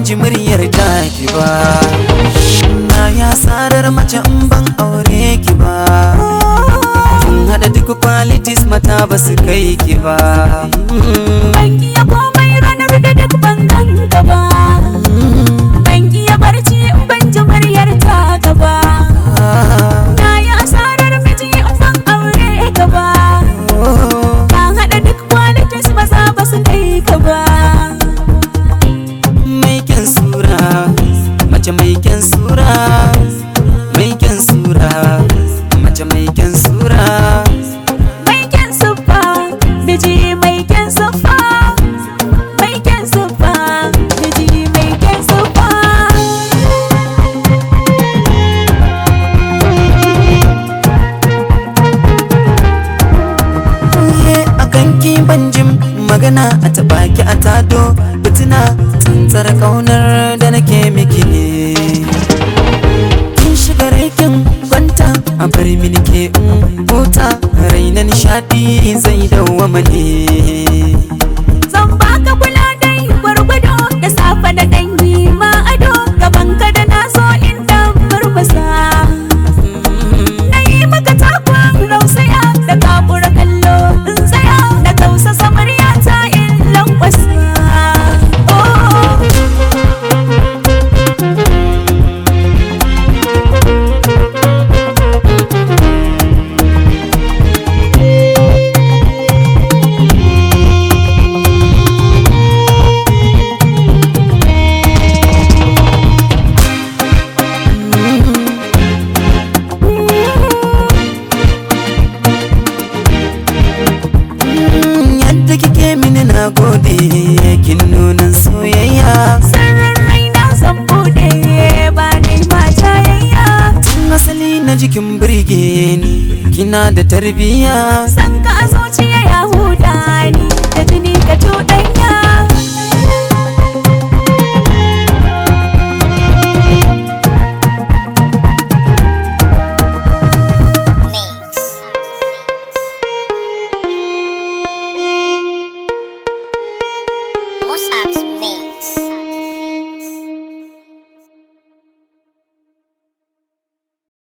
ji muryar taki ba na ya sarar mace in ban aure ki ba kin hada duk qualities mata ba su kai ki ba Ban iya komai ranar da duk ban ganka ba Ban iya barci in ban ji muryar ta gaba Na yi asarar miji in ban aure ka ba Ka haɗa duk qualities maza ba su kai ka ba mai kyan sura mace mai kyan sura mai kyan sura mace mai kyan sura Mai kyan siffa, miji mai kyan siffa Mai kyan siffa, miji mai kyan siffa Ye a kanki banjin magana a taɓa ki a tado fitina tsantsar kaunar da nake miki ne kin shiga raikin kwanta a bar mini ke in huta raina nishadi zai dawwama ne Zan baka kula dai gwargwado da safe da ɗan yi ma ado gaban ka da na so in dan murmusa Na yi maka takwan rausaya da kafura kallo in tsaya na tausasa muryata in lankwasa Oh. Mm, yadda kike mini na gode kin nunan soyayya Sirrin raina zan bude ba ni ma jayayya tun asali na jikin birge ni kina da tarbiyya San ka a zuciya ya huda ni da jini ka tuɗa